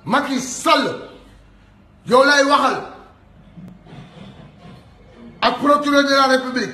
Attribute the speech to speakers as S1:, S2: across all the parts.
S1: Macky Sall yow lay waxal ak procureur de la république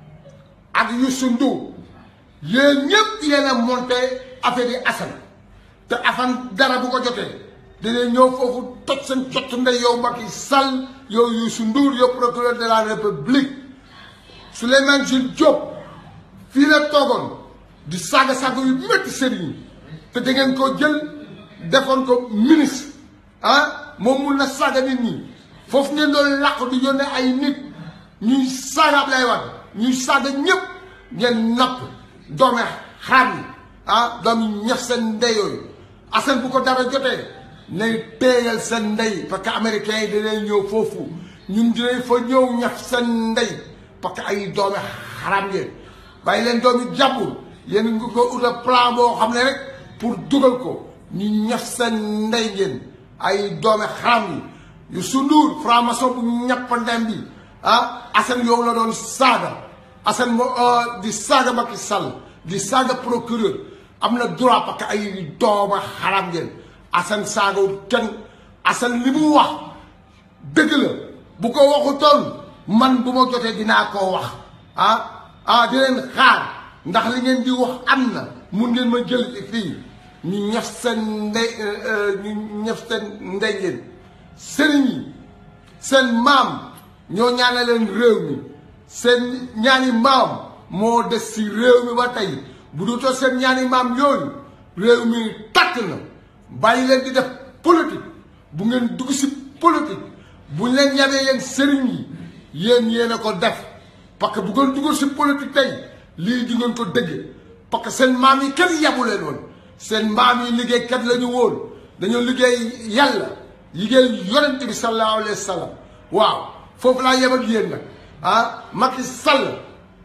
S1: ak Youssou Ndour yéen ñëpp yéen a monté affaire yi Assane te Assane dara bu ko jotee dina ñëw foofu toj seen cott ndey yow Macky Sall yow Youssou Ndour yow procureur de la république Souleymane Jules Diop fii la toogoon di saaga saaga yu métti sëriñ te da ngeen ko jël defoon ko ministre ah moom mun na saaga nit ñi foofu ngeen doon làqu di yónnee ay nit ñuy saaga Ablaye Wade ñuy saaga ñëpp ngeen napp doome xaram yi ah doomi ñef seen ndey yooyu Assane bu ko dara jotee nay téyal seen ndey parce que américains yi dinañ ñëw foofu ñun dinañ fa ñëw ñef seen ndey parce que ay doome xaram ngeen bàyyi leen doomi jàmbur yéen ngi ko uta plan boo xam ne rek pour dugal ko ñu ñef seen ndey ngeen ay doome xaram yi yu sunduur franc-maçon bu ñappandem bi ah Assane yow la doon saaga Assane moo di saaga Macky Sall di saaga procureur am na droit parce que ay dooma xaram ngeen Assane saagawul kenn Assane li mu wax dëgg la bu ko waxutoon man bu ma jotee dinaa koo wax ah ah di leen xaar ndax li ngeen di wax am na mun ngeen ma jël fii ñu ñef seen ndey ñu ñef seen ndey ngeen sëriñ yi seen maam ñoo ñaane leen réew mi seen ñaani maam moo des si réew mi ba tey bu dutoo seen ñaani maam yooyu réew mi tàkk na bàyyi leen di def politique bu ngeen dugg si politique bu ñu leen yabee yéen sëriñ yi yéen yéen a ko def parce que bu ngeen duggal si politique tey lii di ngeen ko dëgg parce que seen maam yi kenn yabu leen woon seen maam yi liggéeykat la ñu woon dañoo liggéey yàlla liggéey yonent bi sallallahu alayhi wa sallam waaw foofu laa yem ak yéen nag ah Macky Sall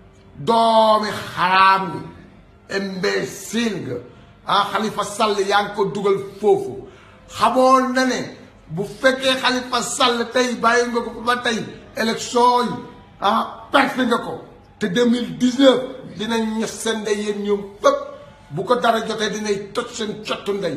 S1: doomi xaraam nga imbécile nga ah Khalifa Sall yaa ngi ko dugal foofu xamoon na ne bu fekkee Khalifa Sall tey bàyyi nga ko ba tey élection yi ah perte nga ko te 2019 dinañ ñef seen ndey yéen ñoom fépp bu ko dara jotee dinay toj seen cottu ndey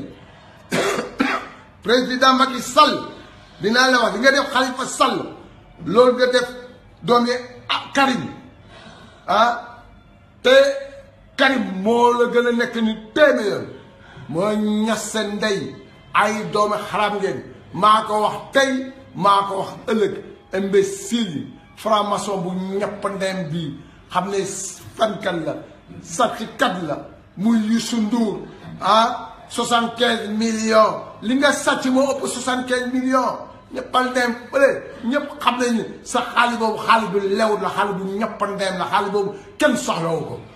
S1: président Macky Sall dinaa la wax di nga def Khalifa Sall loolu nga def doom yi ah Karim ah te Karim moo la gën a nekk ni téeméer moo ñas seen ndey ay doomi xaram ngeen maa ko wax tey maa ko wax ëllëg imbécile yi franc-maçon bu ñepp ndeyam bii xam ne fenkat la sàcckat la muy Youssou Ndour ah soixante quinze millions li nga sàcc moo ëpp soixante quinze millions ñëppal ndeem bële ñëpp xam nañ ne sa xaalis boobu xaalis bu lew la xaalis bu ñëppal ndeem la xaalis boobu kenn soxlawu ko